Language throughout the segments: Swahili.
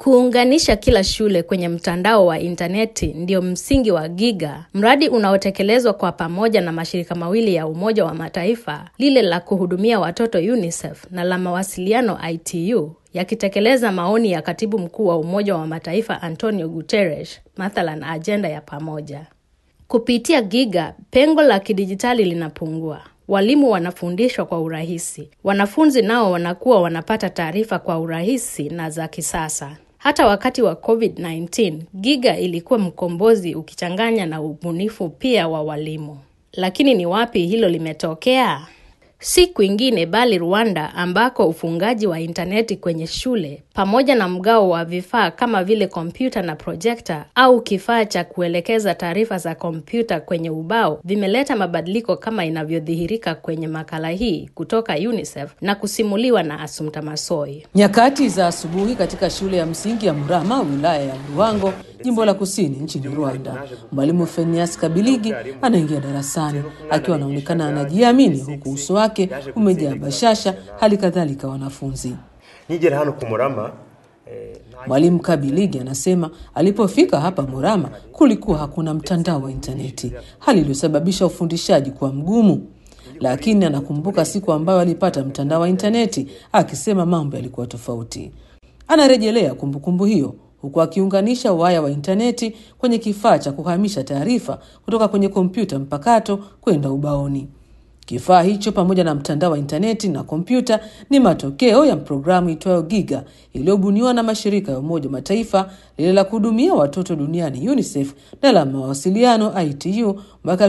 Kuunganisha kila shule kwenye mtandao wa intaneti ndio msingi wa Giga, mradi unaotekelezwa kwa pamoja na mashirika mawili ya Umoja wa Mataifa, lile la kuhudumia watoto UNICEF na la mawasiliano ITU, yakitekeleza maoni ya Katibu Mkuu wa Umoja wa Mataifa Antonio Guterres, mathalan ajenda ya pamoja. Kupitia Giga, pengo la kidijitali linapungua. Walimu wanafundishwa kwa urahisi, wanafunzi nao wanakuwa wanapata taarifa kwa urahisi na za kisasa. Hata wakati wa COVID-19, Giga ilikuwa mkombozi ukichanganya na ubunifu pia wa walimu. Lakini ni wapi hilo limetokea? Si kwingine bali Rwanda ambako ufungaji wa intaneti kwenye shule pamoja na mgao wa vifaa kama vile kompyuta na projekta au kifaa cha kuelekeza taarifa za kompyuta kwenye ubao vimeleta mabadiliko kama inavyodhihirika kwenye makala hii kutoka UNICEF na kusimuliwa na Asumta Masoi. Nyakati za asubuhi katika shule ya msingi ya Murama, wilaya ya Ruhango, jimbo la kusini nchini Rwanda, mwalimu Fenias Kabiligi anaingia darasani akiwa anaonekana anajiamini, huku uso wake umejaa bashasha, hali kadhalika wanafunzi. Nigera hano ku Murama eh, Mwalimu Kabiligi anasema alipofika hapa Murama kulikuwa hakuna mtandao wa intaneti, hali iliyosababisha ufundishaji kuwa mgumu, lakini anakumbuka siku ambayo alipata mtandao wa intaneti, akisema mambo yalikuwa tofauti. Anarejelea kumbukumbu hiyo huku akiunganisha waya wa intaneti kwenye kifaa cha kuhamisha taarifa kutoka kwenye kompyuta mpakato kwenda ubaoni. Kifaa hicho pamoja na mtandao wa intaneti na kompyuta ni matokeo ya programu itwayo Giga iliyobuniwa na mashirika ya Umoja wa Mataifa, lile la kuhudumia watoto duniani UNICEF na la mawasiliano ITU mwaka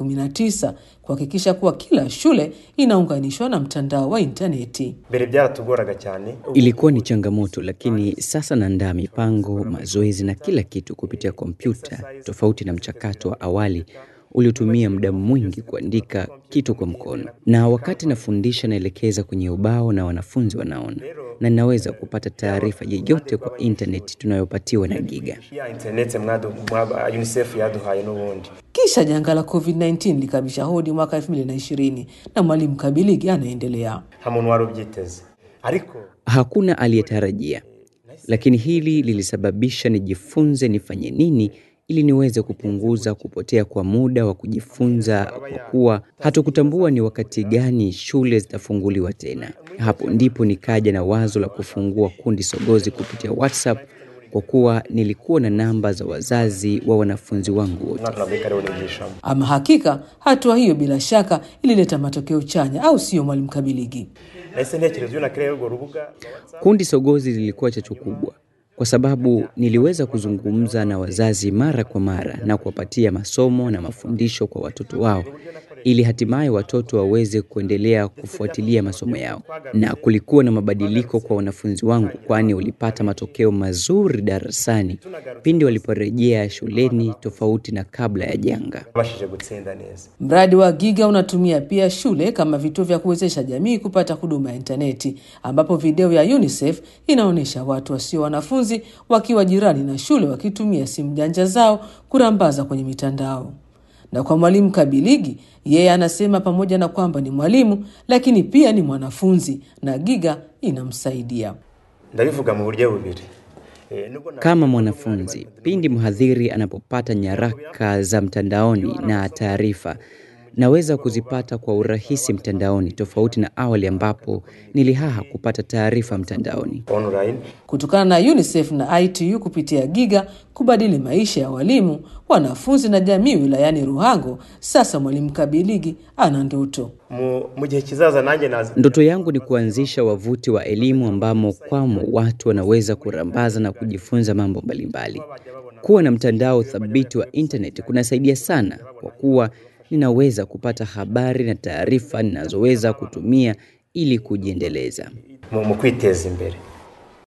2019 kuhakikisha kuwa kila shule inaunganishwa na mtandao wa intaneti. mbere byaratugoraga cyane Ilikuwa ni changamoto, lakini sasa naandaa mipango, mazoezi na kila kitu kupitia kompyuta, tofauti na mchakato wa awali uliotumia muda mwingi kuandika kitu kwa mkono. Na wakati nafundisha, naelekeza kwenye ubao na wanafunzi wanaona, na ninaweza kupata taarifa yeyote kwa intaneti tunayopatiwa na Giga. ya internet mwadu mwaba UNICEF yaduhaye n'ubundi Kisha janga la COVID-19 likabisha hodi mwaka 2020 na mwalimu Kabiligi anaendelea. nta muntu wari ubyiteze ariko Hakuna aliyetarajia, lakini hili lilisababisha nijifunze nifanye nini ili niweze kupunguza kupotea kwa muda wa kujifunza, kwa kuwa hatukutambua ni wakati gani shule zitafunguliwa tena. Hapo ndipo nikaja na wazo la kufungua kundi sogozi kupitia WhatsApp, kwa kuwa nilikuwa na namba za wazazi wa wanafunzi wangu wote. umwaka nabwo kariho nigishamo Ama hakika hatua hiyo bila shaka ilileta matokeo chanya, au sio, mwalimu Kabiligi? nahise ntekereza iyo nakiriya urwo rubuga Kundi sogozi lilikuwa chachu kubwa kwa sababu niliweza kuzungumza na wazazi mara kwa mara na kuwapatia masomo na mafundisho kwa watoto wao ili hatimaye watoto waweze kuendelea kufuatilia masomo yao. Na kulikuwa na mabadiliko kwa wanafunzi wangu, kwani walipata matokeo mazuri darasani pindi waliporejea shuleni, tofauti na kabla ya janga. babashije gutsinda neza Mradi wa Giga unatumia pia shule kama vituo vya kuwezesha jamii kupata huduma ya intaneti, ambapo video ya UNICEF inaonyesha watu wasio wanafunzi wakiwa jirani na shule wakitumia simu janja zao kurambaza kwenye mitandao. Na kwa mwalimu Kabiligi, yeye anasema pamoja na kwamba ni mwalimu, lakini pia ni mwanafunzi na Giga inamsaidia. ndabivuga mu buryo bubiri Eh, nubwo na- Kama mwanafunzi, pindi mhadhiri anapopata nyaraka za mtandaoni na taarifa, naweza kuzipata kwa urahisi mtandaoni, tofauti na awali ambapo nilihaha kupata taarifa mtandaoni. online Kutokana na UNICEF na ITU kupitia Giga kubadili maisha ya walimu, wanafunzi na jamii wilayani Ruhango, sasa mwalimu Kabiligi ana ndoto. mu mu gihe kizaza nanjye nazi Ndoto yangu ni kuanzisha wavuti wa elimu ambamo kwamo watu wanaweza kurambaza na kujifunza mambo mbalimbali. Kuwa na mtandao thabiti wa internet kunasaidia sana, kwa kuwa ninaweza kupata habari na taarifa ninazoweza kutumia ili kujiendeleza. mu mu kwiteza imbere